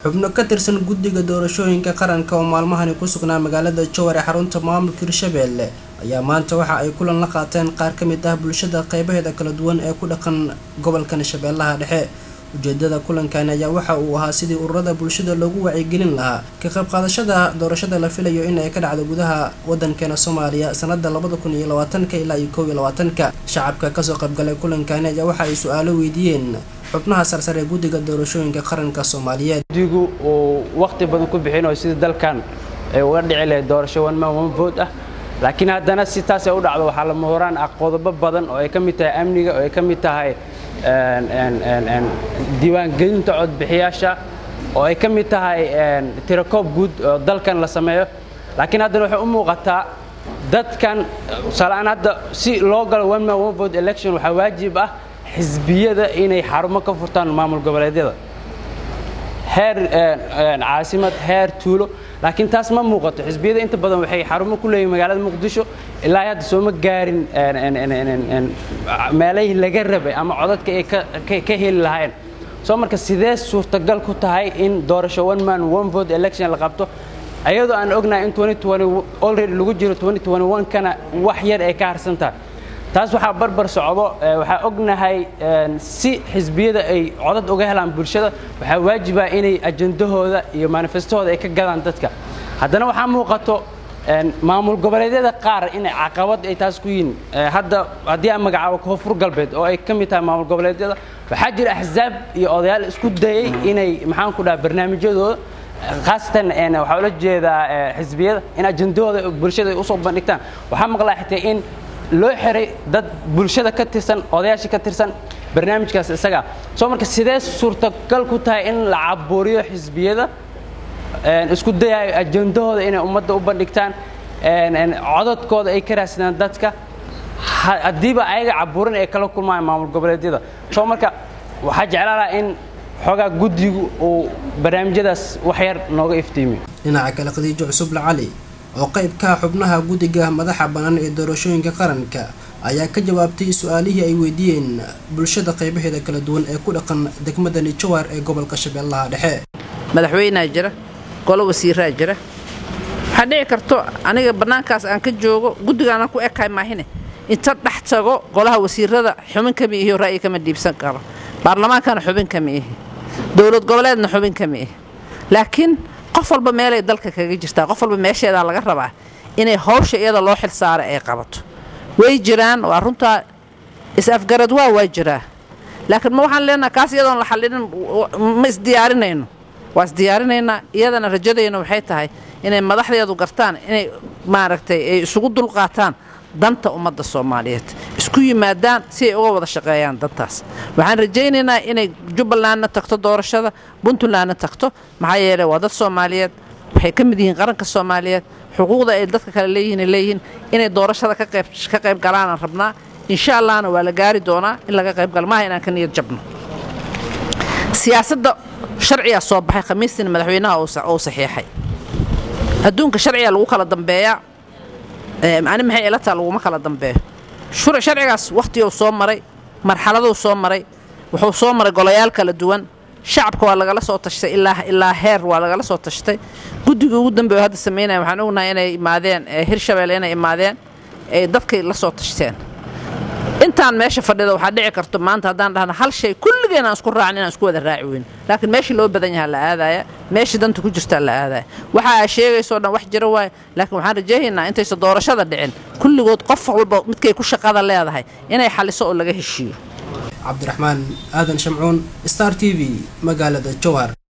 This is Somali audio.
xubno ka tirsan guddiga doorashooyinka qaranka oo maalmahani ku sugnaa magaalada jowar ee xarunta maamulka hirshabeelle ayaa maanta waxa ay kulan la qaateen qaar ka mid ah bulshada qeybaheeda kala duwan ee ku dhaqan gobolkan shabeellaha dhexe ujeedada kulankani ayaa waxa uu ahaa sidii ururada bulshada loogu wacyigelin lahaa ka qayb qaadashada doorashada la filayo in ay ka dhacdo gudaha wadankeena soomaaliya sanada labada kun iyo labaatanka ilaa iyo kow iyo labaatanka shacabka kasoo qaybgalay kulankani ayaa waxa ay su-aalo weydiiyeen xubnaha sarsare ee guddiga doorashooyinka qaranka soomaaliyeed guddigu uu waqti badan ku bixinayo sidii dalkan ay uga dhici lahayd doorasho one man one vote ah laakiin haddana si taas ay u dhacdo waxaa lama horaan ah qodobo badan oo ay ka mid tahay amniga oo ay ka mid tahay diiwaangelinta codbixiyaasha oo ay ka mid tahay tirakoob guud oo dalkan la sameeyo laakiin haddana waxay u muuqataa dadkan tusaaleaan hadda si loo galo one man one vote election waxaa waajib ah xisbiyada inay xarumo ka furtaan maamul goboleedyada heer caasimad heer tuulo laakiin taas ma muuqato xisbiyada inta badan waxay xarumo ku leeyihin magaalada muqdisho ilaa hadda sooma gaarin meelahii laga rabay ama codadka ay ka heli lahayn soo marka sidee suurtagal ku tahay in doorasho one man one vote election la qabto ayadoo aan ognahay in already lagu jiro kana wax yar ay ka harsan tahay taas waxaa barbar socdo waxaa ognahay si xisbiyada ay codad uga helaan bulshada waxaa waajiba inay ajendahooda iyo manifestahooda ay ka gadaan dadka haddana waxaa muuqato maamul goboleedyada qaar inay caqabad ay taas ku yihiin hadda haddii aan magacaabo koonfur galbeed oo ay ka mid tahay maamul goboleedyada waxaa jira axsaab iyo odayaal isku dayay inay maxaan ku dhaha barnaamijyadooda khaasatan waxaa ula jeedaa xisbiyada in ajendahooda bulshada ay usoo bandhigtaan waxaa maqlaa xitaa in loo xiray dad bulshada ka tirsan odayaasha ka tirsan barnaamijkaas isaga soo marka sidee suurtagal ku tahay in la caburiyo xisbiyada isku dayayo ajendahooda inay ummadda u bandhigtaan codadkooda ay ka raadsadaan dadka haddiiba ayaga caburin ay kala kulmayaan maamul goboleedyada soo marka waxaa jeclaalaha in xoogaa guddigu uu barnaamijyadaas wax yar nooga iftiimiyo dhinaca kale khadiijo cusuble cali oo qaybka xubnaha guddiga madaxa bannaan ee doorashooyinka qaranka ayaa ka jawaabtay su-aalihii ay weydiiyeen bulshada qaybaheeda kala duwan ee ku dhaqan degmadani jowar ee gobolka shabeellaha dhexe madaxweynea jira golo wasiiraa jira waxaa dhici karto aniga bannaankaas aan ka joogo guddigaana ku ekahay maahine inta dhex tago golaha wasiirada xubin kama ihiyo ra'yi kama dhiibsan karo baarlamaankana xubin kama ihi dowlad goboleedna xubin kama ihi laakiin qof walba meelay dalka kaga jirtaa qof walba meesheedaa laga rabaa inay hawsha iyada loo xil saaray ay qabato way jiraan waa runtaa is-afgarad waa waa jiraa laakiin ma waxaan leenaha kaas iyadoon la xallinin ma isdiyaarinayno waa isdiyaarinaynaa iyadana rajadayna waxay tahay inay madaxdeedu gartaan inay maaragtay ay isugu dulqaataan danta ummadda soomaaliyeed isku yimaadaan si ay uga wada shaqeeyaan dantaas waxaan rajaynaynaa inay jubbalandna tagto doorashada puntlandna tagto maxaa yeeley waa dad soomaaliyeed waxay ka mid yihiin qaranka soomaaliyeed xuquuqda ay dadka kale leeyihiin ay leeyihiin inay doorashada ka qayb galaanaan rabnaa insha allahna waa la gaari doonaa in laga qayb galo maaha inaan ka niyad jabno siyaasadda sharcigaa soo baxay khamiistina madaxweynaha uu saxiixay adduunka sharcigaa lagu kala dambeeyaa ani maxay ila taa laguma kala dambeeyo sharcigaas wakhtiguu soo maray marxaladuu soo maray wuxuu soo maray golayaal kala duwan shacabka waa lagala soo tashtay ilaa heer waa lagala soo tashtay guddigii ugu dambeeyo hadda samaynaya waxaan ognahay inay imaadeen hirshabeelle inay imaadeen ay dadkay la soo tashteen intaan meesha fadhida waxaa dhici karto maanta haddaan dhahna hal shay kulligeen aan isku raacin inaan isku wada raaci weyn laakiin meeshii loo badan yahaa la aadaya meeshii danta ku jirtaa la aadaya waxa aa sheegaysoo dhan wax jira waaye laakiin waxaan rajaynaynaa intaysa doorashada dhicin kulligood qof walba midkay ku shaqada leedahay inay xaliso oo laga heshiiyo cabdiraxmaan aadan shamcuun star t v magaalada jowhar